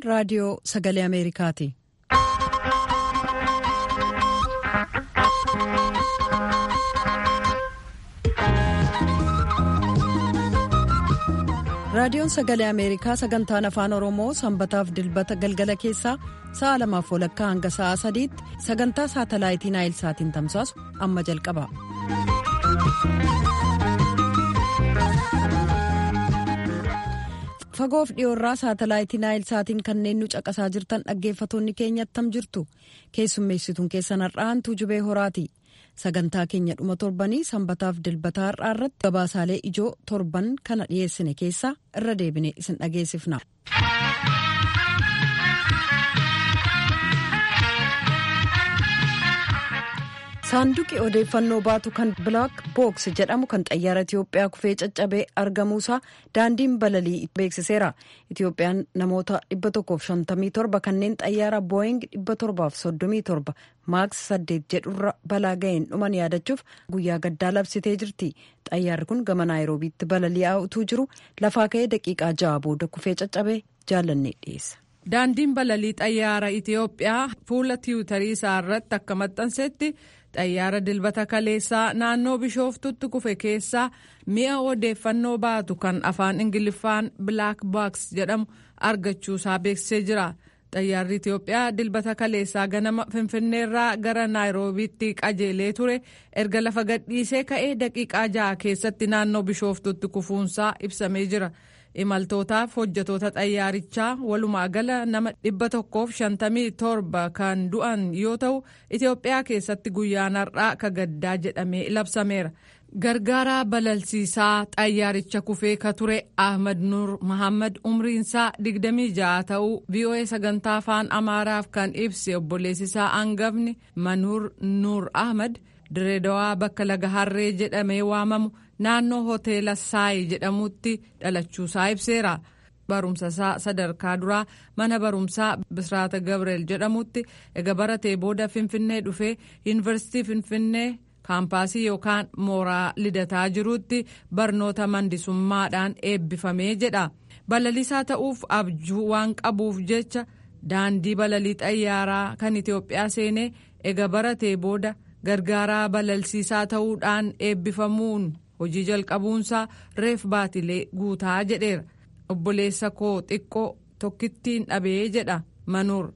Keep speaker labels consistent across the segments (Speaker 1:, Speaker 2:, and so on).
Speaker 1: raadiyoo sagalee ameerikaati. raadiyoon sagalee ameerikaa sagantaan afaan oromoo sanbataaf dilbata galgala keessaa sa'a lamaaf walakkaa hanga sa'a sadiitti sagantaa saatalaayitii naayilsaatiin tamsaasu amma jalqaba. fagoof dhiyoorraa saatalaayitii naayilsaatiin kanneen nu caqasaa jirtan dhaggeeffatoonni keenya attam jirtu keessummeessituun keessan har'aantuu jubee horaati. sagantaa keenya dhuma torbanii sanbataaf dilbataa har'aa irratti gabaasaalee ijoo torban kana dhiyeessine keessaa irra deebine isin dhageessifna. saanduqi odeeffannoo baatu kan bilaak books jedhamu kan xayyaara itiyoophiyaa kufee caccabee argamuusaa daandiin balalii beeksiseera itiyoophiyaan namoota 157 kanneen xayyaara booying 737 maaks 8 jedhurra balaa ga'een dhuman yaadachuuf guyyaa gaddaa labsitee jirti xayyaarri kun gama naayiroobiitti balali'aa utuu jiru lafaa ka'ee daqiiqaa ja'a booda kufee caccabee jaalannee dhiyeessa.
Speaker 2: daandiin balalii xayyaara itiyoophiyaa fuula tiwutarii isaa irratti akka maxxansetti xayyaara dilbata kaleessaa naannoo bishooftutti kufe keessaa mi'a odeeffannoo baatu kan afaan ingiliffaan bilaak baaks jedhamu argachuusaa beeksisee jira xayyaarri itiyoophiyaa dilbata kaleessaa ganama finfinneerraa gara naayiroobiitti qajeelee ture erga lafa gadhiisee ka'ee daqiiqaa ja'a keessatti naannoo bishooftutti kufuunsaa ibsamee jira. imaltootaaf hojjetoota xayyaarichaa walumaa gala nama dhibba tokkoof shantamii torba kan du'an yoo ta'u itiyoophiyaa keessatti guyyaan har'aa ka gaddaa jedhamee labsameera gargaaraa balalsiisaa xayyaaricha kufee ka ture ahmad nuur mahammad umriinsaa digdamii ja'a ta'uu voa sagantaa afaan amaaraaf kan ibse obboleessisaa hangafni manuur nuur ahmad direedawaa bakka laga harree jedhamee waamamu. naannoo hoteela saayi jedhamutti dhalachuusaa ibseera barumsa isaa sadarkaa duraa mana barumsaa bisraata gabriel jedhamutti ega baratee booda finfinnee dhufee yuunivarsiitii finfinnee kaampaasii yookaan mooraa lidataa jirutti barnoota mandisummaadhaan eebbifamee jedha balalisaa ta'uuf abjuu waan qabuuf jecha daandii balalii xayyaaraa kan itiyoophiyaa seenee ega baratee booda gargaaraa balalsiisaa ta'uudhaan eebbifamuun. hojii jalqabuunsaa reef baatilee guutaa jedheera obboleessa koo xiqqoo tokkittiin dhabee jedha manuur.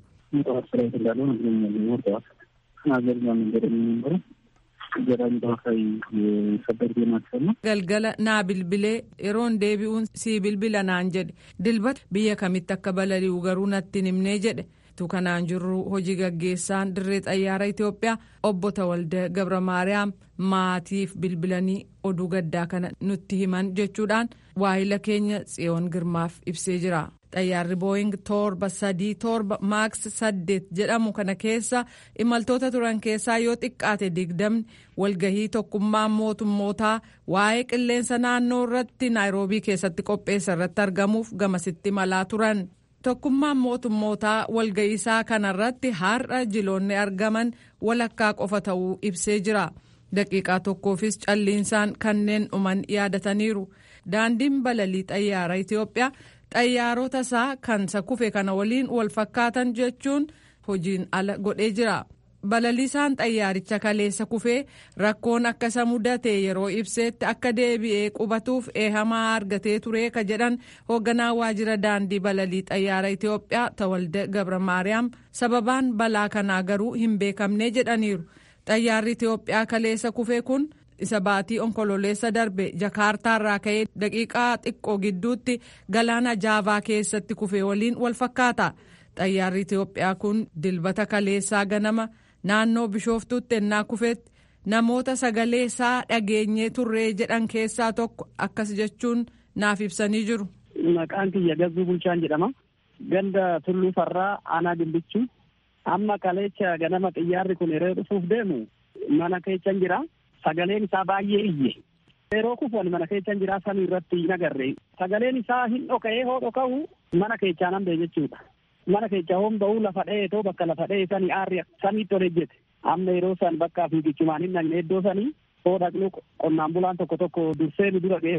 Speaker 2: galgala naa bilbilee yeroon deebi'uun sii bilbila naan jedhe dilbata biyya kamitti akka balali'u garuu natti himnee jedhe. kanaan jirru hojii gaggeessaan dirree xayyaara itiyoophiyaa obbo Tawalda Gabra Maariyaam maatiif bilbilanii oduu gaddaa kana nutti himan jechuudhaan waahila keenya tsiyoon girmaaf ibsee jira. xayyaarri booying torba sadii torba maaks saddeet jedhamu kana keessa imaltoota turan keessaa yoo xiqqaate digdamni walgahii tokkummaa mootummootaa waa'ee qilleensa naannoo irratti naayiroobii keessatti qopheessa irratti argamuuf gamasitti malaa turan. tokkummaan mootummootaa walga'iisaa kanarratti har'a jiloonni argaman walakkaa qofa ta'uu ibsee jira daqiiqaa tokkoofis calliinsaan kanneen dhuman yaadataniiru daandiin balalii xayyaara itiyoophiyaa xayyaarota isaa kan isa kufe kana waliin wal fakkaatan jechuun hojiin ala godhee jira balaliisaan xayyaaricha kaleessa kufee rakkoon akka isa mudate yeroo ibseetti akka deebi'ee qubatuuf eehamaa argatee ture ka jedhan hoogganaa waajjira daandii balalii xayyaara itiyoophiyaa tawalda gabra maariyaam sababaan balaa kanaa garuu hin beekamne jedhaniiru xayyaarri itiyoophiyaa kaleessa kufee kun isa baatii onkololeessa darbe jakaartaarraa ka'ee daqiiqaa xiqqoo gidduutti galaana jaavaa keessatti kufee waliin wal fakkaata xayyaarri itiyoophiyaa kun dilbata kaleessaa ganama. naannoo bishooftuutti ennaa kufeetti namoota sagalee isaa dhageenyee turree jedhan keessaa tokko akkas jechuun naaf ibsanii jiru.
Speaker 3: Maqaan kiyya Gazzuu Bulchaan jedhama. Ganda Tulluu Farraa Aanaa Gimbichuu. Amma kaleecha ganama xiyyaarri kun yeroo dhufuuf deemu mana keechan jira. Sagaleen isaa baay'ee iyye. Yeroo kufuun mana keechan jira samii irratti hin agarre. Sagaleen isaa hin dhoka'ee hoo dhoka'u mana keechaan hambee jechuudha. mana keessa homba'uu lafa dha'ee too bakka lafa dha'ee sanii aarri samiitti ol ejjete amma yeroo san bakka fiigichumaan hin dhaqne iddoo sanii hoo dhaqnu qonnaan bulaan tokko tokko dursee nu dura ga'e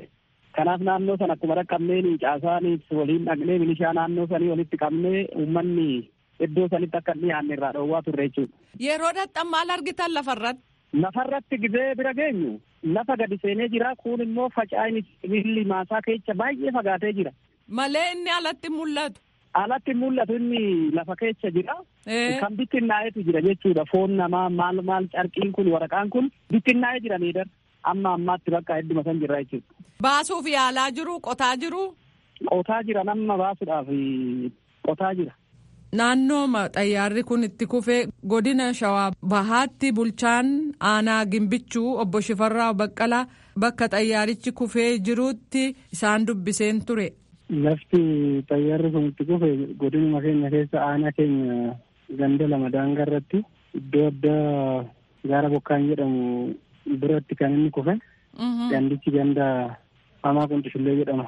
Speaker 3: Kanaaf naannoo sana akkuma dhaqqabneen caasaanis waliin dhaqnee milishaa naannoo sanii walitti qabnee uummanni iddoo sanitti akka hin dhiyaanne irraa dhoowwaa turre jechuudha.
Speaker 2: Yeroo dhaqxan maal argitan lafarratti?
Speaker 3: Lafarratti gizee bira geenyu lafa gadi seenee jira kun immoo faca'ini sibiilli maasaa keessa baay'ee fagaatee jira.
Speaker 2: Malee inni alatti mul'atu.
Speaker 3: Alatti mul'atu inni lafa keessa jira. Kan bittinnaa'etu jira jechuudha. Foon namaa maal maal carqiin kun waraqaan kun bittinnaa'ee jira miidhar. Amma ammaatti bakka hedduma san jirra jechuudha.
Speaker 2: Baasuuf yaalaa jiru qotaa jiru.
Speaker 3: Qotaa jira nama baasuudhaaf qotaa jira.
Speaker 2: Naannooma xayyaarri kun itti kufee godina shawaa bahaatti bulchaan aanaa gimbichuu obbo Shifarraa Baqqalaa bakka xayyaarichi kufee jirutti isaan dubbiseen ture.
Speaker 4: Lafti xayyaarri kun itti kufe godinuma keenya keessa aanaa keenya ganda lama daangaa irratti iddoo addaa gaara bokkaan jedhamu biratti kan inni kufe. Gandichi ganda hamaa quncishullee jedhama.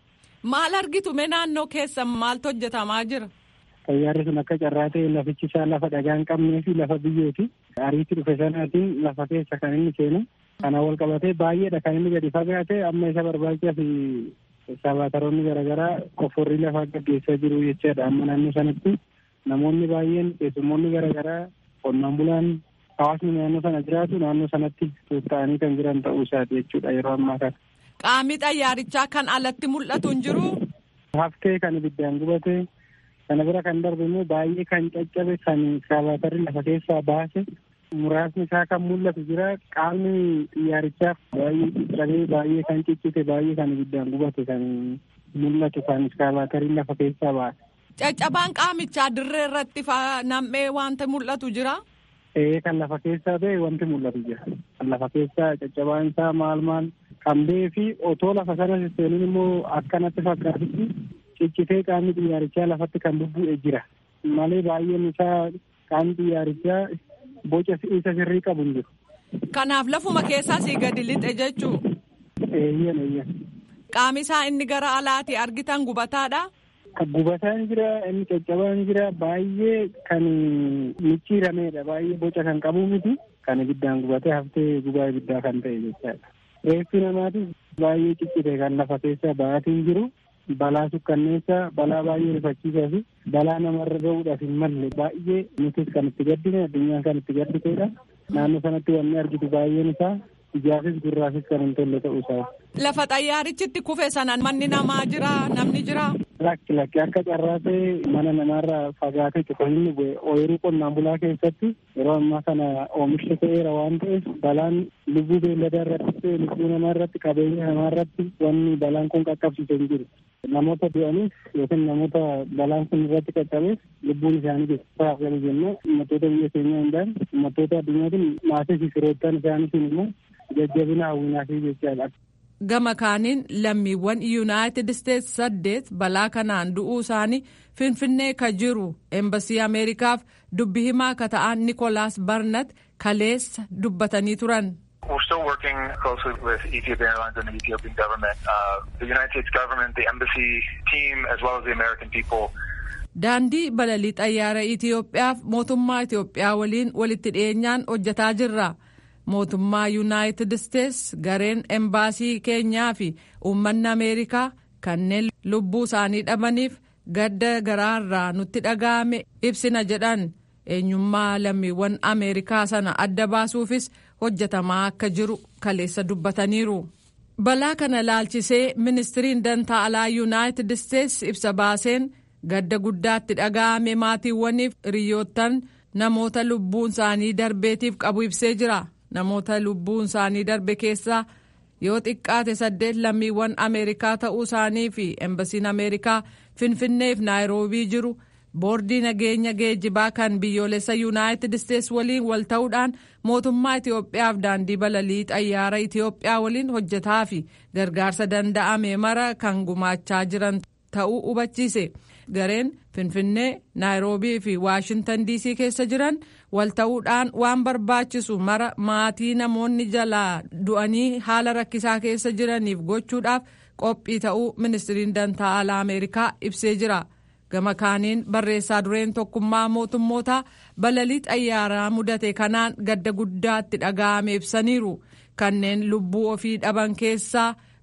Speaker 2: Maal argitu mee naannoo keessa maaltu hojjetamaa jira?
Speaker 4: Xayyaarri sun akka carraa ta'e lafichi isaa lafa dhagaa hin qabnee fi lafa biyyooti. Ariitti dhufe sanaatiin lafa keessa kan inni seenu. Kana wal qabatee baay'eedha kan inni gadi fagaate amma isa barbaachisaa fi sabaataroonni garaagaraa qofforrii lafaa gaggeessaa jiru jechaadha. Amma naannoo sanatti namoonni baay'een keessummoonni garaagaraa qonnaan bulaan hawaasni naannoo sana jiraatu naannoo sanatti tuutta'anii kan jiran ta'uu isaati jechuudha yeroo ammaa kana.
Speaker 2: Qaamni xayyaarichaa kan alatti mul'atu hin jiru.
Speaker 4: Haftee kan ibiddaan gubate kana bira kan darbe immoo baay'ee kan caccabe kan sabaatarri lafa keessaa baase muraasni isaa kan mul'atu jira qaamni xiyyaarichaaf baay'ee caccabee baay'ee kan ciccite baay'ee kan ibiddaan gubate kan mul'atu kan iskaabaatarii lafa keessaa baase.
Speaker 2: Caccabaan qaamichaa dirree irratti nam'ee wanta mul'atu jira.
Speaker 4: Ee kan lafa keessaa ta'e wanti mul'atu jira. Kan lafa keessaa caccabaan isaa maal maal kan ba'ee fi otoo lafa sana seenuun immoo akkanatti fakkaatutti ciccitee qaamni xiyyaarichaa lafatti kan bubbu'e jira. Malee baay'een isaa qaamni xiyyaarichaa boca isa sirrii qabu hin jiru.
Speaker 2: Kanaaf lafuma keessaa sii gadi lixe jechuu.
Speaker 4: Eeyyan eeyyan.
Speaker 2: Qaami isaa inni gara alaati argitan gubataadha.
Speaker 4: Gubataan jira inni caccabaan jira baay'ee kan micciirameedha baay'ee boca kan qabu miti kan ibiddaan gubatee haftee gubaa ibiddaa kan ta'e jechaadha. Reeffi namaatis baay'ee ciccite kan lafa keessa ba'aatiin jiru balaa sukkanneessa balaa baay'ee rifachiisaa fi balaa namarra ga'uudhaaf hin malle baay'ee nutis kan itti gaddine addunyaan kan itti gadditeedha. Naannoo sanatti wanni argitu baay'een isaa ijaafis gurraafis kan hin tolle ta'uu isaa.
Speaker 2: Lafa xayyaarichitti kufe sana manni namaa jira namni jira.
Speaker 4: Lakki lakki akka carraa ta'e mana namaarraa fagaatee tokko inni bu'e ooyiruu qonnaan bulaa keessatti yeroo ammaa kana oomishni ta'eera waan ta'eef balaan lubbuu beelladaa irratti ta'e lubbuu namaa irratti qabeenya namaa irratti wanni balaan kun qaqqabsiise hin jiru. Namoota du'aniif yookiin namoota balaan kun irratti qaqqabeef lubbuun isaanii geessisaa galu jennee uummattoota biyya keenyaa hundaan uummattoota addunyaatiin maatii fi firoottan isaaniitiin immoo jajjabina hawwinaa fi jechaadha.
Speaker 2: gama kaaniin lammiiwwan yuunaayitid isteetsi saddeet balaa kanaan du'uu isaanii finfinnee ka jiru eembasii ameerikaaf dubbi himaa ka ta'an nikolaas barnat kaleessa dubbatanii turan.
Speaker 5: We're still working closely with Ethiopian Airlines and the Ethiopian government, uh, the United States government, the embassy team, as well as the American people.
Speaker 2: Daandii balalii xayyaara Itiyoophiyaaf mootummaa Itiyoophiyaa waliin walitti dhiyeenyaan hojjetaa jirra. mootummaa yuunaayitid isteetsi gareen embaasii keenyaa fi uummanni ameerikaa kanneen lubbuu isaanii dhabaniif gadda garaarraa nutti dhaga'ame ibsina jedhan eenyummaa lammiiwwan ameerikaa sana adda baasuufis hojjetamaa akka jiru kaleessa dubbataniiru. balaa kana laalchisee ministiriin dantaa alaa yuunaayitid isteetsi ibsa baaseen gadda guddaatti dhaga'ame maatiiwwaniif hiriyoottan namoota lubbuun isaanii darbeetiif qabu ibsee jira. namoota lubbuun isaanii darbe keessaa yoo xiqqaate saddeet lammiiwwan ameerikaa ta'uu isaanii fi embasiin ameerikaa finfinneef naayiroobii jiru boordii nageenya geejjibaa kan biyyoolessa yuunaayitid isteetsi waliin wal ta'uudhaan mootummaa itiyoophiyaaf daandii balalii xayyaara itiyoophiyaa waliin hojjetaa fi gargaarsa danda'ame mara kan gumaachaa jiran ta'uu hubachiise gareen finfinnee naayiroobii fi waashintan diisii keessa jiran wal ta'uudhaan waan barbaachisu mara maatii namoonni jalaa du'anii haala rakkisaa keessa jiraniif gochuudhaaf qophii ta'uu ministiriin dantaa alaa ameerikaa ibsee jira gama kaaniin barreessaa dureen tokkummaa mootummootaa balalii xayyaaraa mudate kanaan gadda guddaatti dhaga'ame ibsaniiru kanneen lubbuu ofii dhaban keessaa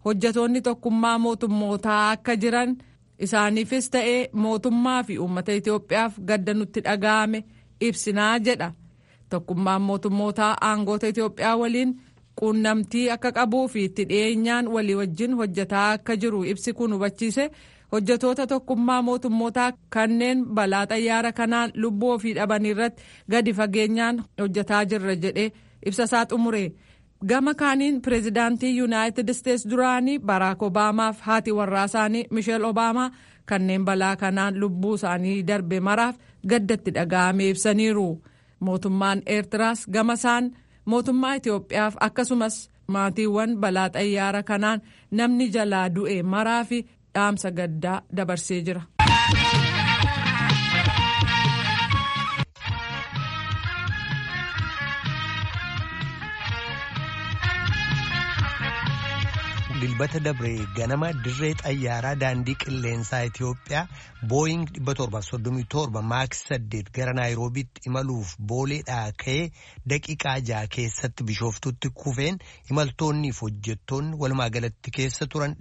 Speaker 2: hojjetoonni tokkummaa mootummootaa akka jiran isaaniifis ta'ee mootummaa fi uummata Itoophiyaaf gadda nutti dhaga'ame ibsinaa jedha. Tokkummaan mootummootaa aangoota Itoophiyaa waliin quunnamtii akka qabuu fi itti dhiyeenyaan walii wajjin hojjetaa akka jiru ibsi kun hubachiise hojjetoota tokkummaa mootummootaa kanneen balaa xayyaara kanaan lubbuu ofii dhaban irratti gadi fageenyaan hojjetaa jirra jedhee ibsa isaa xumure. Gama kaaniin pireezidaantii Yuunaayitid Isteets duraanii Baraak Obaamaaf haati warraa isaanii Misheel Obaamaa kanneen balaa kanaan lubbuu isaanii darbe maraaf gaddatti dhaga'ame ibsaniiru. Mootummaan Eertiraas gama isaan mootummaa Itoophiyaaf akkasumas maatiiwwan balaa xayyaara kanaan namni jalaa du'e maraa fi dhaamsa gaddaa dabarsee jira.
Speaker 6: dilbata dabree ganama dirree xayyaaraa daandii qilleensaa Itoophiyaa booying 737 maaks 8 gara naayiroobiitti imaluuf booleedhaa ka'ee daqiiqaa ja'a keessatti bishooftutti kufeen imaltoonniif hojjettoonni walumaa galatti keessa turan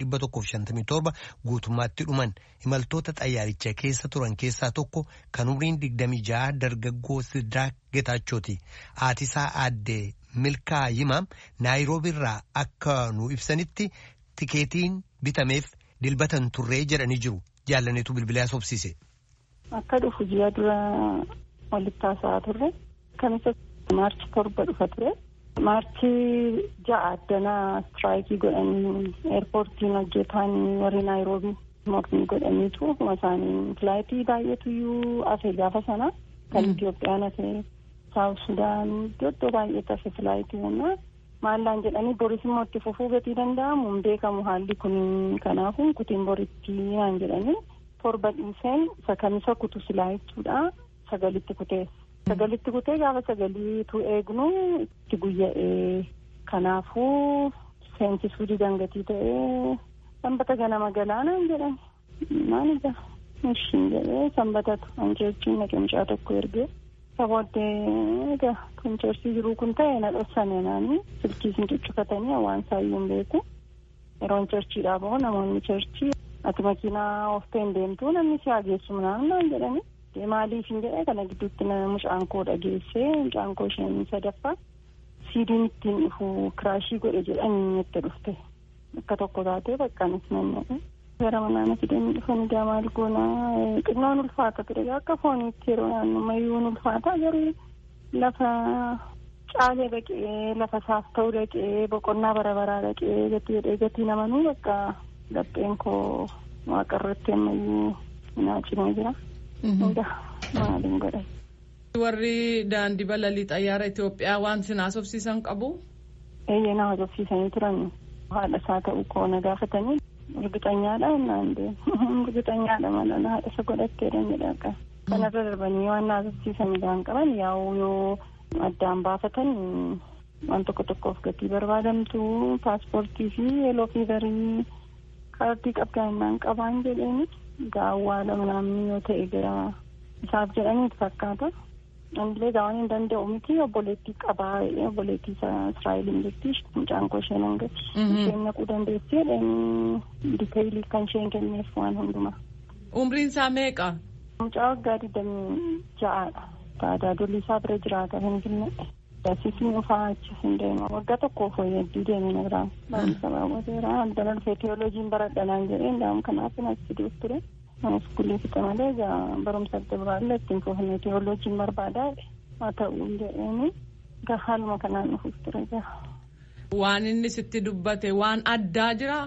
Speaker 6: 157 guutummaatti dhuman imaltoota xayyaaricha keessa turan keessaa tokko kan umriin 26 dargaggoo Sidraak Getaachooti haatisaa aaddee milkaa yimaam naayiroobiirraa akka nu ibsanitti tikeetiin bitameef dilbatan turree jedhanii jiru jaallaneetu bilbilaa sobsiise.
Speaker 7: Akka dhufu ji'a dura walitti haasa'aa turre kamisa maarchi torba dhufa ture maarchi ja'a addanaa istiraayikii godhanii eerpoortiin hojjetaan warri naayiroobii mormii godhaniitu akkuma isaanii filaayitii baay'eetuyyuu hafe gaafa sana kan Itoophiyaan hafe saawuf sudaan iddoo baay'eetti hafe filaayitii humnaa maallaan jedhanii boris immoo itti fufuu gatii danda'amu hin beekamu haalli kun kanaafuu kutiin boritti naan jedhanii torba dhiiseen isa kamisa kutu silaa jechuudha sagalitti kutee sagalitti kutee gaafa sagaliitu eegnu itti guyya'ee kanaafuu seensisuu didangatii ta'ee sanbata ganama galaanaan jedhan maal ija ishiin jedhee sanbatatu anjechuun naqamchaa tokko ergee sabooddee egaa kun cheersii jiruu kun ta'e na dhossane naani silkii sin cuccufatanii waan saayyuu hin beeku yeroon cheerchiidhaa bahu namoonni cheerchii ati makiinaa ooftee hin deemtu namni si hageessu naan naan jedhani maaliif hin jedhe kana gidduutti mucaan koo dhageessee mucaan koo isheen sadaffaa siidiin ittiin dhufu kiraashii godhe jedhanii itti dhufte akka tokko taatee baqqaanis nan gara manaan fidanii dhufanii gaa maal goonaa xinnoon ulfaata ture akka fooniitti yeroo naannomayyuun ulfaata garuu lafa caalee dhaqee lafa saaf ta'uu dhaqee boqonnaa bara baraa dhaqee gatii jedhee gatii namanuu bakka lapheen koo waaqarratti ammayyuu naa cimee jira. Hunda maaliin godhe.
Speaker 2: Warri daandii balalii xayyaara Itoophiyaa waan sin haasofsiisan qabu?
Speaker 7: Eeyyee na haasofsiisanii turan haadha isaa ta'uu koo na gaafatanii Urgixanyaadha naan deemu. Urgixanyaadha mala haadha isa godhatteedha jedha. Kanarra darbanii waan naasofsiisan isaan qaban yaa'u yoo addaan baafatan waan tokko tokkoof gatii barbaadamtu paaspoortii fi yeeloo fiivarii kaardii qabdaan qabaan jedheeni gaawwaadha namni yoo ta'e gara isaaf jedhaniitu fakkaata. Anillee gaawwan hin danda'u miti obboleettii qabaa obboleettii Israa'eliin jirti mucaan koo isheen hangati. Isheen naquu dandeessi jedhanii diteeyilii kan isheen kenneef waan hundumaa.
Speaker 2: Umriin isaa meeqa?
Speaker 7: Mucaa waggaa digdamii ja'aadha. Taadaa dolli isaa bira jiraata hin jirne. Dasiisni dhufaa achis hin deema. Waggaa tokkoof hedduu deeme na biraan. Baay'isa baawwateera. Addana dhufee teewooloojiin baradhanaan jedhee ndaam kanaaf hin asiduuf ture. Iskuulii fixe malee egaa barumsa adda biraallee ittiin fufnee teewooloojiin barbaadaa haa ta'u jedheeni egaa haaluma kanaan dhufuuf ture egaa.
Speaker 2: Waan inni sitti dubbate waan addaa jiraa?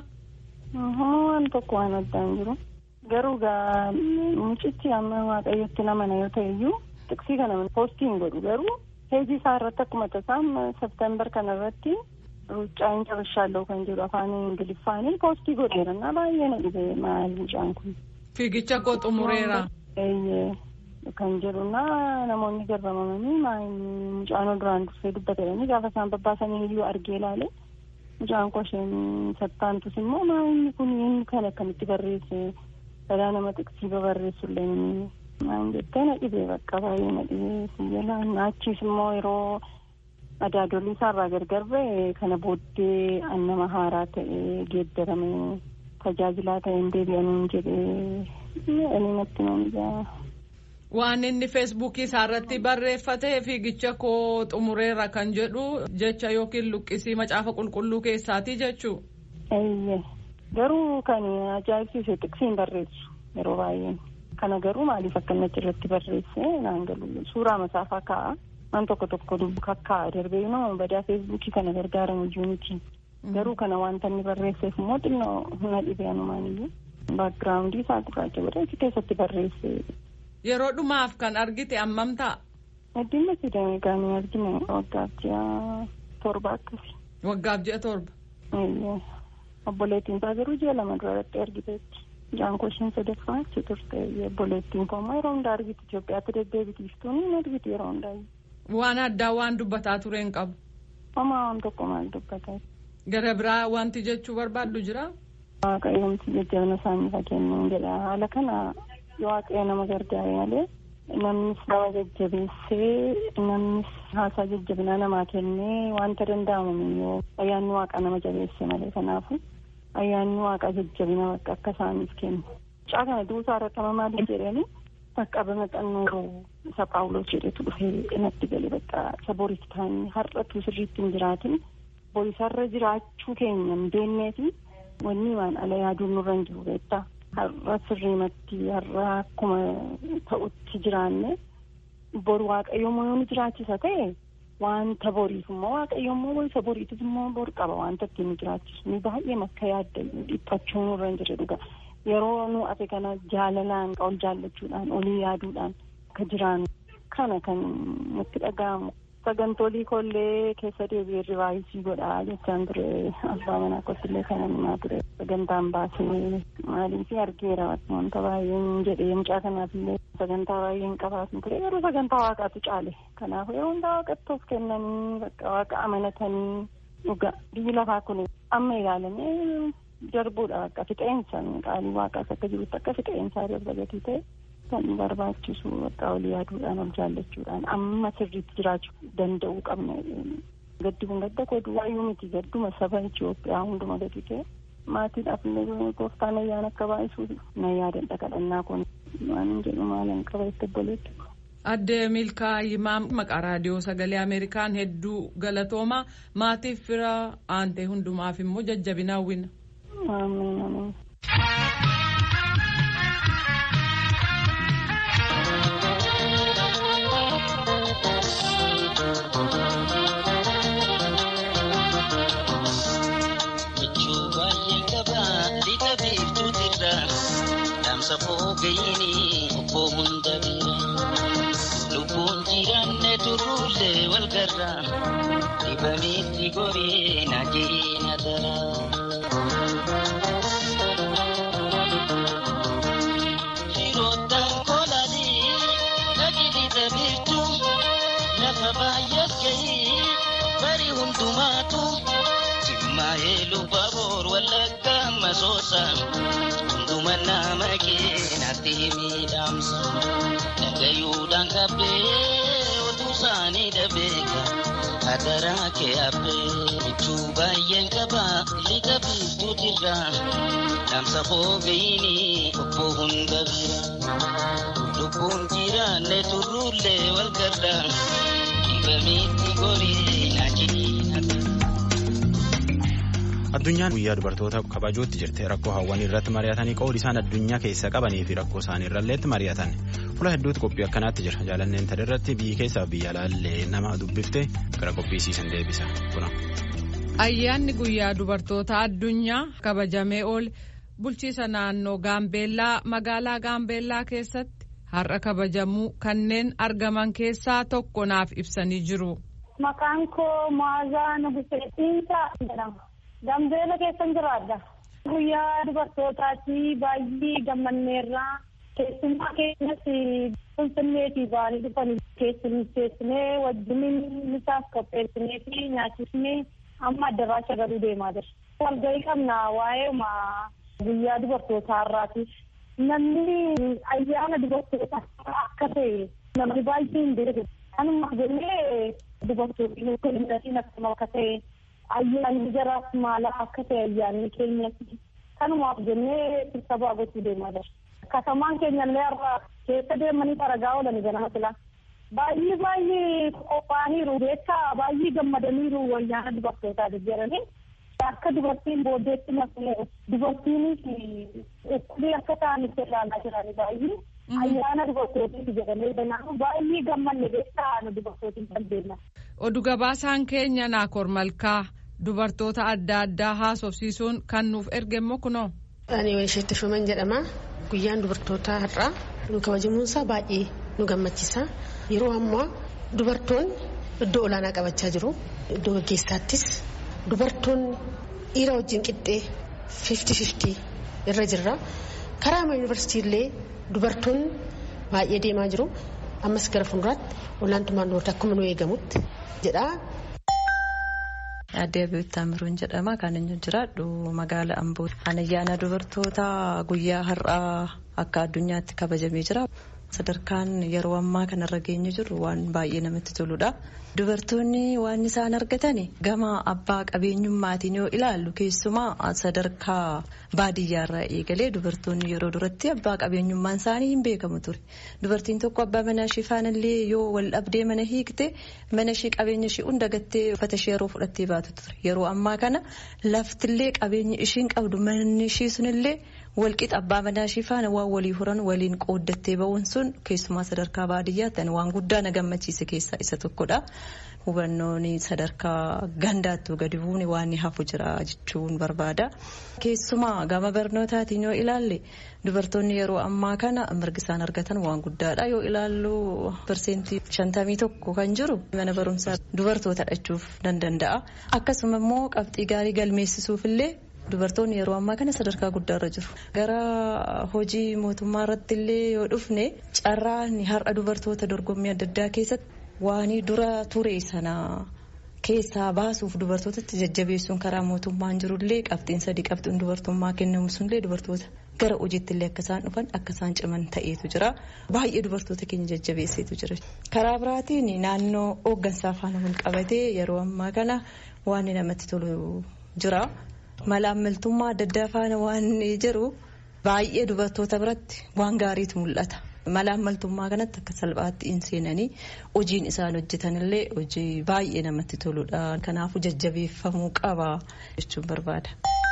Speaker 7: Waan tokko waan addaa hin jiru. Garuu egaa mucichi amma waaqayyotti namana yoo ta'e iyyuu tiksii kana poostii hin godhu garuu heejii isaa irratti akkuma tasaan septembar kana irratti ruuccaa hin cabashaallee kan jedhu afaan ingiliffaanii poostii godheera na baay'ee na dhibee maal mucaan kun.
Speaker 2: Fiigicha koo xumureera.
Speaker 7: Eeyyee kan jedhuna namoonni garramamanii mucaan duraan dursee dubbatanii gaafa isaan babbaasanii iyyuu argee ilaale mucaan koo isheen sattaantus immoo maayini kun inni kan akkamitti barreesse balaa nama xiqsii babarreessu illee maan jettee na dhibee bakka baay'ee na dhibee siyyalaan achiis immoo yeroo Adaadolii isaarraa gargar ba'e kana booddee nama haaraa ta'ee geeddaramee tajaajilaa ta'een deebi'anii jedhee ani natti nama
Speaker 2: Waan inni feesbuukii isaarratti barreeffatee fiigicha koo xumureera kan jedhu jecha yookiin luqqisii macaafa qulqulluu keessaati jechuu.
Speaker 7: Eeyyee garuu kan ajaa'ibsiise xiqsiin barreessu yeroo baay'ee kana garuu maaliif akkanatti irratti barreesse naan galu suuraa masaafaa kaa'a waan tokko tokko dubbu kakkaa'a darbee immoo badaa feesbuukii kana gargaaramu iyyuu miti garuu kana wanta inni barreesseef immoo xinnoo humna dhibee anumaaniyyuu baakgiraawundii isaa gurraacha godhee keessatti barreesse.
Speaker 2: Yeroo dhumaaf kan argite ammam ta'a?
Speaker 7: Addunyaa sidamee gaanii argine waggaaf ji'a torba akkasi.
Speaker 2: Waggaaf ji'a torba?
Speaker 7: Obboleettiin isaa garuu ji'a lama duratti argiteetti. Jaankoo isheen sadaffaa achi turte obboleettiin koo immoo yeroo hundaa argiti Itoophiyaatti deddeebitiiftuun hin argiti yeroo hundaa.
Speaker 2: Waan addaa waan dubbataa ture hin qabu.
Speaker 7: Homaa waan tokko maal dubbataa.
Speaker 2: Gara biraa wanti jechuu barbaaddu jira?
Speaker 7: Waaqayyoomti jajjabina isaanii fakkeenyuun jedha haala kana waaqayyo nama gargaare malee namnis nama jajjabeessee namnis haasaa jajjabinaa namaa kennee wanta danda'amu yoo ayyaanni waaqa nama jabeesse malee kanaafu ayyaanni waaqa jajjabina bakka akka isaaniif kennu. Mucaa kana duusaa irratti nama maaliif jedhanii bakka bamaxannoo isa paawuloos jedhetu dhufee natti gale bakka isa boriif ta'anii har'atu sirriitti hin jiraatin borisarra jiraachuu keenya hin beekneefi wanni waan ala yaaduun nurra hin jiru beektaa. har'a sirriimatti har'a akkuma ta'utti jiraanne boru waaqayyoommoo yoo nu jiraachisa ta'e wanta boriif immoo waaqayyoommoo isa boriitis immoo bor qaba wanta ittiin nu jiraachisu ni baay'ee makka yaadda dhiphachuu nurra hin jirre dhuga yeroo nu ate kana jaalalaan ol jaallachuudhaan olii yaaduudhaan akka jiraannu kana kan nutti dhaga'amu sagantolii kollee keessa deebi'ee rivaayisii godhaa jechaan ture abbaa manaa kottillee kana himaa ture sagantaan baasee maaliif argeera wanta baay'een jedhee mucaa kanaaf illee sagantaa baay'een qabaatu ture garuu sagantaa waaqaatu caale kanaaf yeroo hundaa waaqatti of kennanii bakka waaqa amanatanii dhuga biyyi lafaa kun amma ilaalamee darbuudha bakka fixeensa qaalii waaqaas akka jirutti akka fixeensaa darba gatii ta'e kan barbaachisu bakka olii yaaduudhaan ol jaallachuudhaan amma sirriitti jiraachuu danda'uu qabna gaddi kun gadda koo duwwaayyuu miti gadduma saba Itoophiyaa hunduma gadi ta'e maatiidhaaf illee gooftaan ayyaana akka baay'isuu na yaadan dhaqadhannaa kun waan jedhu maalan qaba itti obboleetti.
Speaker 2: Adde Milkaa Yimaa maqaa raadiyoo sagalee Ameerikaan hedduu galatooma maatiif fira aantee hundumaaf immoo jajjabina hawwina.
Speaker 7: Amiin amiin.
Speaker 8: safoo gayini obbo hunda bira lubbuun jiraanne turullee wal garra dibamitti goree na jireenya dara. Firoottan kolanii dhagilita birtu lafa baay'eef gahii bari hundumaatu jimmaa'ee lubbaa boor wallagga masoosa. Hunduma nama keenatti miidhamsa dhagayuudhaan qabbee otuu isaanii dhabeeka hadaraa kee habbee bichuu baay'een qaba liqa biiftuutirra dhaamsa foogayini obbo hunda bira lubbuun jiraanne turruullee wal garra dhibamitti gorii na
Speaker 9: Addunyaan guyyaa dubartoota kabajootti jirte rakkoo hawwanii irratti mari'atanii qoodi isaan addunyaa keessa qabanii fi rakkoo isaanii irralleetti mari'atan fuula hedduutti qophii akkanaatti jira jaalanneen tana irratti biyyi keessaa biyya alaallee nama dubbifte gara qophiisiisan deebisa kuna.
Speaker 2: Ayyaanni guyyaa dubartoota addunyaa kabajamee oole bulchiisa naannoo Gaambeellaa magaalaa Gaambeellaa keessatti har'a kabajamuu kanneen argaman keessaa tokko naaf ibsanii jiru.
Speaker 10: Maqaan koo Maazaa Nuguseetiinsa jedhama. Gambeela keessan jiraadha. Guyyaa dubartootaati baay'ee gammanneerraa keessummaa keenyas finfinnee fi baalee dhufanii keessummeessinee wajjiniin misaaf qopheessinee fi nyaachisnee amma addaraasha galuu deemaa jira. Walgahii qabna waa'ee guyyaa dubartootaa irraati. Namni ayyaana dubartootaa akka ta'e namni baay'ee hin beeku. Kanuma jennee dubartoonni kiliinatiin akkuma akka ta'e ayyaanni jaraaf maala akka ta'e ayyaanni keenyatti kanumaaf jennee sirtabaa gochuu deemaa jira. Katamaan keenyallee har'a keessa deemanii xaragaa oolan ganama silaa. Baay'ee baay'ee qophaa'aniiru beekaa baay'ee gammadaniiru ayyaana dubartootaa jedhanii. Akka dubartiin booddeetti nafnee dubartiinis dhukkubii akka ta'anitti ilaalaa jiranii baay'ee. Ayyaana dubartootiif jedhamee kanaafuu baay'ee gammanne beekaa nu dubartootiin kan deemna.
Speaker 2: Oduu gabaasaan keenya Naakoor Malkaa dubartoota adda addaa haasofsiisuun kan nuuf erge immoo kunoo.
Speaker 11: Ani Waysheetti Shuman jedhama. Guyyaan dubartootaa har'aa nu kabajamuunsaa baay'ee nu gammachiisa. Yeroo ammaa dubartoonni iddoo olaanaa qabachaa jiru. Iddoo gaggeessaattis dubartoonni dhiira wajjin qixxee fifti fifti irra jirra. Karaa yuunivarsiitii illee dubartoonni baay'ee deemaa jiru. Ammas gara fuulduraatti olaantummaan dubartii akkuma nu eegamutti jedha.
Speaker 12: Aadde Abiyyuu Taamiruun jedhama. Kan inni jiraadhu magaala Amboo. Ayyaana dubartoota guyyaa har'aa akka addunyaatti kabajamee jira. Sadarkaan yeroo ammaa kanarra geenye jiru waan baay'ee namatti toludha. Dubartoonni waan isaan argatan gama abbaa qabeenyummaatiin yoo ilaallu keessumaa sadarkaa baadiyyaarraa eegalee dubartoonni yeroo duratti abbaa qabeenyummaan isaanii hin beekamu ture. Dubartiin tokko abbaa manaa ishee faanallee yoo wal dhabdee mana hiikte mana ishee qabeenya ishee hunda gattee uffata ishee yeroo fudhattee baatu ture. Yeroo ammaa kana laftillee qabeenya ishiin qabdu manni ishee sunillee walqixa abbaa manaa ishee faana waan walii horan waliin qooddattee ba'uun sun keessumaa sadarkaa baadiyyaatti waan guddaa na gammachiise keessaa isa tokkodha. Hubannoon sadarkaa gandaattuu gadi buune waan hafu jira jechuun barbaada. Keessumaa gama barnootaatiin yoo ilaalle dubartoonni yeroo ammaa kana mirgi isaan argatan waan guddaadha. Yoo ilaallu parsentii shantamii tokko kan jiru mana barumsaa dubartoota dhachuuf nan danda'a. Akkasuma immoo qabxii gaarii galmeessisuuf illee dubartoonni yeroo ammaa kana sadarkaa guddaarra jiru. Gara hojii mootummaa irratti illee yoo dhufne carraan har'a dubartoota dorgommii adda addaa keessatti waan dura ture sana keessaa baasuuf dubartootatti jajjabeessuun karaa mootummaan jirullee qabxiin sadii qabxiin dubartummaa kennamu sunillee dubartoota gara hojiitti illee akka isaan dhufan akka isaan ciman ta'eetu jira. Baay'ee dubartoota keenya jajjabeesseetu jira. Karaa biraatiin naannoo hooggansaa faana wal qabatee yeroo ammaa kana waan namatti tolu jira. Malaammaltummaa adda addaa faana waan jiru baay'ee dubartoota biratti waan gaariitu mul'ata. Malaammaltummaa kanatti akka salphaatti hin seenanii hojiin isaan hojjetanillee hojii baay'ee namatti toludha. Kanaafuu jajjabeeffamuu qaba jechuun barbaada.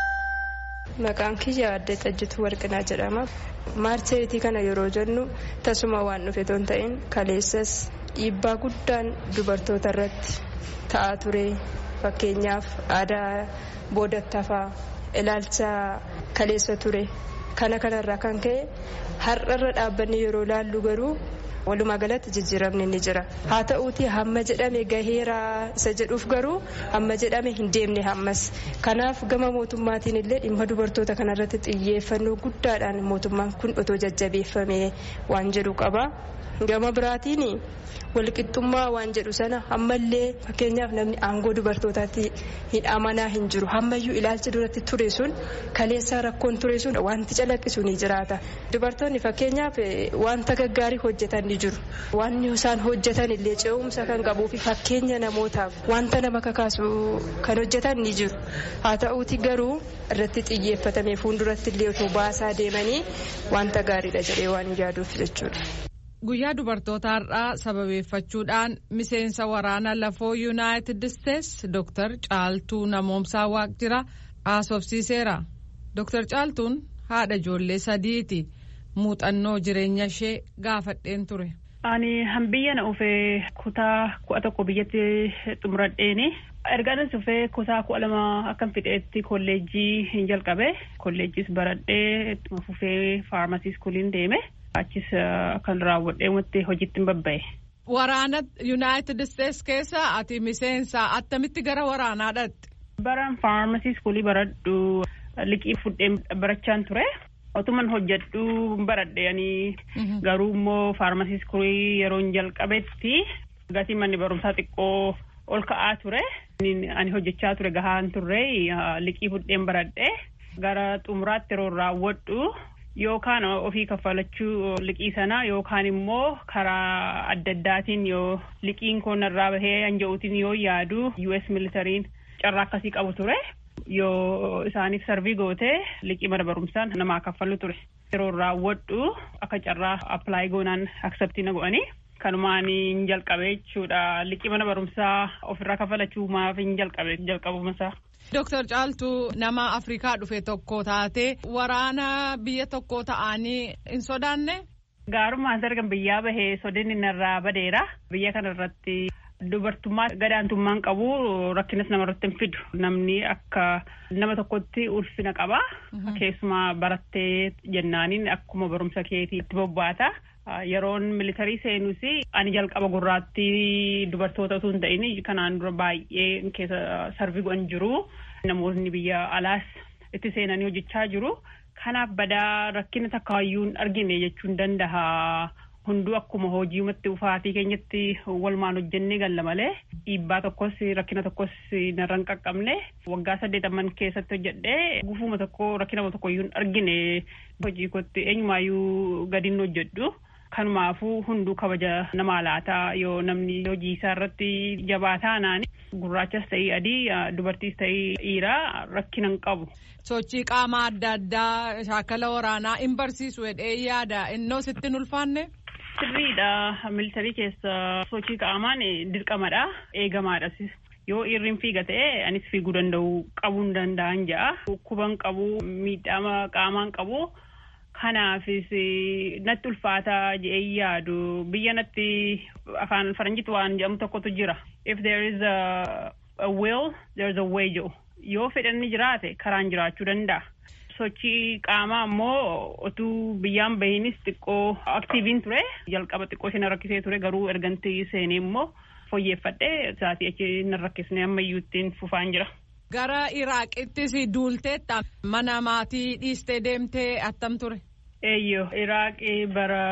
Speaker 13: Maqaan kiyya addee xajjituu warqinaa jedhama. Maarcheetii kana yeroo jennu tasuma waan dhufe ton ta'in kaleessas dhiibbaa guddaan dubartoota irratti ta'aa ture. Fakkeenyaaf aadaa boodattafaa ilaalcha kaleessa ture. Kana kanarraa kan ka'e har'arra dhaabbanni yeroo laallu garuu walumaa galatti jijjiiramni ni jira. Haa ta'uuti hamma jedhame gaheera isa jedhuuf garuu hamma jedhame hin deemne hammas. Kanaaf gama mootummaatiin illee dhimma dubartoota kanarratti xiyyeeffannoo guddaadhaan mootummaan kun otoo jajjabeeffame waan jedhu qaba. Gama biraatiin walqixxummaa waan jedhu sana ammallee fakkeenyaaf namni aangoo dubartootaatti hin amanaa hin jiru hammayyuu ilaalcha duratti ture sun kaleessaa rakkoon ture sun wanti calaqqisu ni jiraata. Dubartoonni fakkeenyaaf wanta gaggaarii hojjetan ni jiru. Wanni isaan hojjetan illee ce'umsa kan qabuu fi fakkeenya namootaaf wanta nama kakaasu kan hojjetan ni jiru. Haa ta'uuti garuu irratti xiyyeeffatamee fuulduratti illee otoo baasaa deemanii wanta gaariidha jedhee waan yaaduuf jechuudha.
Speaker 2: Guyyaa dubartoota har'aa sababeeffachuudhaan miseensa waraana lafoo yuunaayitid isteetsi Dr. Caaltuu Namoomsaa Waaqjira haasofsiiseera. Dr. Caaltuun haadha ijoollee sadiiti. Muuxannoo jireenya ishee gaafadheen ture.
Speaker 14: Ani biyya na dhufee kutaa kudha tokko biyyatti xumuradheeni. Ergaan dhufee kutaa kudha lama akkan fixeetti kolleejjii hin jalqabe. Kolleejjiis baradhee fufee faarmasii iskuuliin deeme. Achis kan raawwadhee wanti hojiitti hin babba'e.
Speaker 2: Waraana Yuunaayitid Isteetsi keessa ati miseensa attamitti gara waraanaa dhaqxe?
Speaker 14: Baran faarmasii iskuulii baradhu liqii fudhee barachaan ture. Otuman hojjedhu baradhee garuu immoo faarmasii iskuulii yeroo jalqabetti gatii manni barumsaa xiqqoo ol ka'aa ture. Ani hojjechaa ture gahaan turre liqii fudheen baradhee gara xumuraatti yeroo raawwadhu yookaan ofii kaffalachuu liqii sana yookaan immoo karaa adda addaatiin yoo liqiin kun irraa bahee hanja'uutiin yoo yaadu US militariin carraa akkasii qabu ture yoo isaaniif sarvii gootee liqii mana barumsaan namaa kaffalu ture yeroo raawwadhu akka carraa appilaayi goonaan akseptii na go'anii kanumaan hin jalqabe jechuudha liqii mana barumsaa ofirraa kaffalachuu maaf hin jalqabe jalqabumasaa.
Speaker 2: Dooktar Caaltuu nama Afrikaa dhufe tokko taate waraana biyya tokko ta'anii hin sodaanne.
Speaker 14: Gaarummaan dargan biyyaa bahee sodinni narraa badeera. Biyya kana irratti dubartummaa gadaantummaan qabu rakkinas namarratti hin fidu. Namni akka nama tokkotti ulfina qaba. Keessumaa barattee jennaaniin akkuma barumsa keetiitti bobbaata. Yeroon militarii seenus ani jalqaba gurraattii dubartoota osoo hin ta'in kanaan dura baay'ee keessa sarvii godhan jiru. Namoonni biyya alaas itti seenanii hojjechaa jiru. Kanaaf badaa rakkina takkaayyuu hin argine jechuun danda'a. Hunduu akkuma hojiimatti ufaatii keenyatti walumaan hojjennee galla malee dhiibbaa tokkos rakkina tokkos narra hin qaqqabne waggaa saddeetamman keessatti hojjedhee gufuma tokko rakkina tokko iyyuu hin argine hojii kootti eenyumaayyuu gadiin hojjedhu. Kanumaafuu hunduu kabaja namaa laataa yoo namni hojii isaa irratti jabaa taanaan gurraachas ta'ii adii dubartiis ta'ii dhiiraa rakkina hin qabu.
Speaker 2: Sochii qaamaa adda addaa shaakala waraanaa hin barsiisu jedhee yaada innoo sitti hin ulfaanne.
Speaker 14: Sirriidha militarii keessa sochii qaamaan dirqamadha eegamaadhas. Yoo irriin fiiga ta'e anis fiiguu danda'u qabuu hin danda'an ja'a. Dhukkuban qabu miidhama qaamaan qabu. Kanaafis natti ulfaataa jedhee yaadu biyya natti afaan faranjiitti waan jedhamu tokkotu jira. If there is a, a will, there is a way jedhu. Yoo fedhanni jiraate karaan jiraachuu danda'a. Sochii qaamaa ammoo otuu biyyaan bahinis xiqqoo aktiiviin ture jalqaba xiqqoo isheen rakkisee ture garuu ergantii seenee immoo fooyyeffadhee isaatii achi hin rakkisne ammayyuu ittiin fufaan jira.
Speaker 2: Gara Iraaqittis duulteetta mana maatii dhiistee deemtee attam ture.
Speaker 14: Eeyyoo Iraaqii bara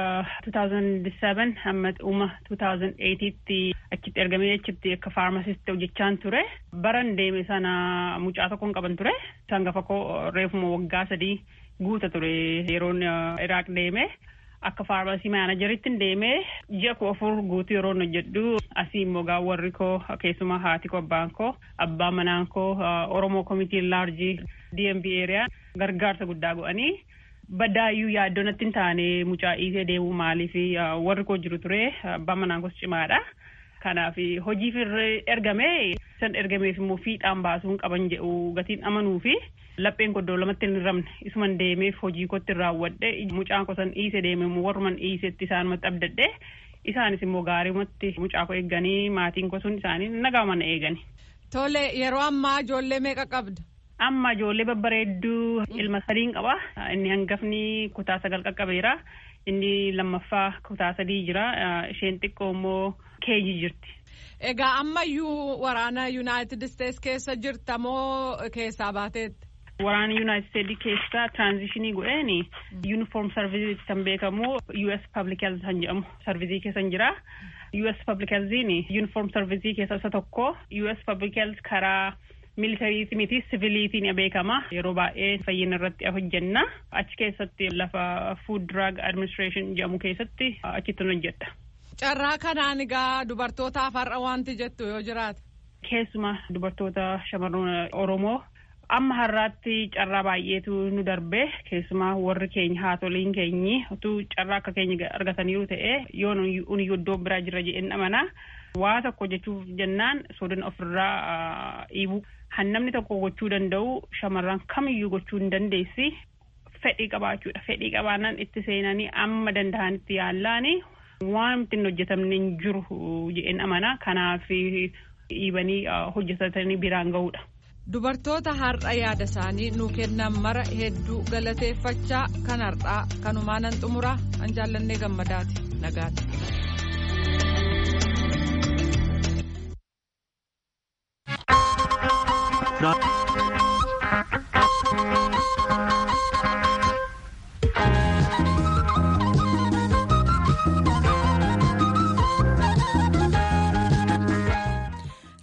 Speaker 14: 2007 hamma dhuma 2008tti achitti ergamee achitti akka faarmasisti hojjechaan ture. Baran deeme sana mucaa tokkoon qaban ture. Sangafa koo reefuma waggaa sadii guuta ture yeroon Iraaq deeme. Akka faarmasii maanajeritti deemee ji'a koo afur guutuu yeroo hojjedhu asii immoo warri koo keessumaa haati koo abbaan koo abbaan manaan koo Oromoo Komitiin Laarjii DMV Eeriyaa gargaarsa guddaa godhanii baddaayyuu yaaddoo natti hin taane mucaa dhiisee deemuu maaliif warri koo jiru ture abbaan manaan koos cimaadha. Kanaaf hojiif ergamee san ergameef immoo fiixaan baasuun qaban jedhu gatiin amanuu fi lapheen koddoo lamatti hin ramne isuman deemeef hojii kootti raawwadhe mucaan kosan dhiise deeme immoo warruman dhiisetti isaanumatti abdadhe isaanis immoo gaariimatti mucaa koo eegganii maatiin kosuun isaanii nagaman eegani.
Speaker 2: Tole yeroo ammaa ijoollee meeqa qabda?
Speaker 14: Amma ijoollee babbareedduu ilma sadiin qaba. Inni hangafni kutaa sagal qaqqabeera. Inni lammaffaa kutaa sadii jira. Isheen xiqqoo immoo keeji jirti.
Speaker 2: Egaa ammayyuu waraana Yuunaayitid Isteets keessa jirta moo keessaa baateetti?
Speaker 14: Waraana Yuunaayitid Isteets keessa tiraanzishinii godheeni yuunifoorm sarvizii kan beekamu US Public Health kan jedhamu sarvizii keessa jira. US Public Healthiin yuunifoorm sarvizii keessa isa tokko. US Public Health karaa militariitii miti siviiliitiin beekama yeroo baay'ee fayyina irratti hojjenna achi keessatti lafa food drug administration jedhamu keessatti achitti hojjedha.
Speaker 2: Carraa kanaan egaa dubartootaaf har'a wanti jettu yoo jiraate.
Speaker 14: Keessuma dubartoota shamarran Oromoo amma har'aatti carraa baay'eetu nu darbe keessumaa warri keenya haatoliin keenyi utuu carraa akka keenya argataniiru ta'e yoo nuyi iddoo biraa jirra jedheen amanaa waa tokko jechuuf jennaan sodan ofirraa dhiibu. Hannamni tokko gochuu danda'u shamarran kamiyyuu gochuu hin dandeessi fedhii qabaachuudha. Fedhii qabaannaan itti seenanii amma danda'anitti yaallaani waan ittiin hojjetamne hin jiru jedheen amana. Kanaaf dhiibanii hojjetatanii biraan ga'uudha.
Speaker 2: Dubartoota har'a yaada isaanii nuu kennan mara hedduu galateeffachaa kan har'aa kanumaanan xumuraa an jaallannee gammadaati nagaati.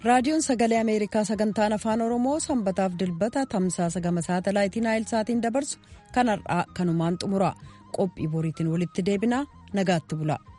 Speaker 1: raadiyoon sagalee ameerikaa sagantaan afaan oromoo sanbataaf dilbata tamsaasa gama saatalaayitii naayilsaatiin dabarsu kan har'aa kanumaan xumura qophii boriitiin walitti deebinaa nagaatti bula.